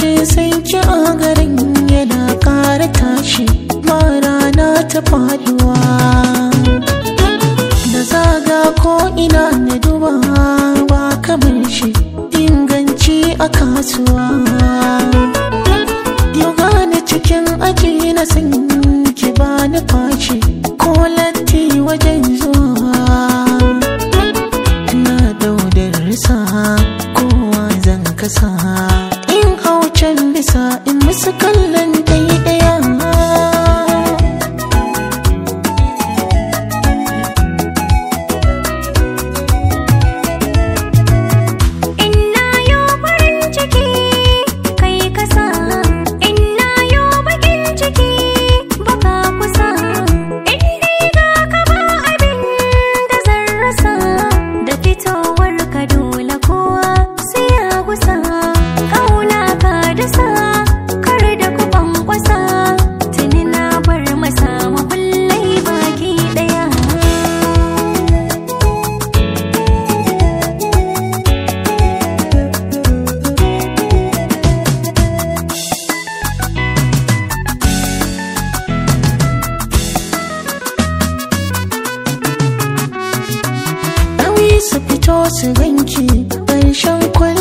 ce sai ki a garin yana ƙara tashi ba rana ta faduwa da zaga ko ina na duba ba kamar shi inganci a kasuwa yau gane cikin aji na san ki ba ni fashi ko latti wajen zuwa na daudar risa kowa zan kasa in hau can bisa in musu kallon ɗaya ɗaya Inna yo farin ciki kai kasa Inna yo bakin ciki baka kusa In dai ga ka ba abin da zan rasa Da fitowar ka dole kowa sai ya gusa Kauna ka dasa kar da ku kwankwasa Tuni na bar masa makullai baki daya Ɗauyi su fito su ganki ƙarshen kwal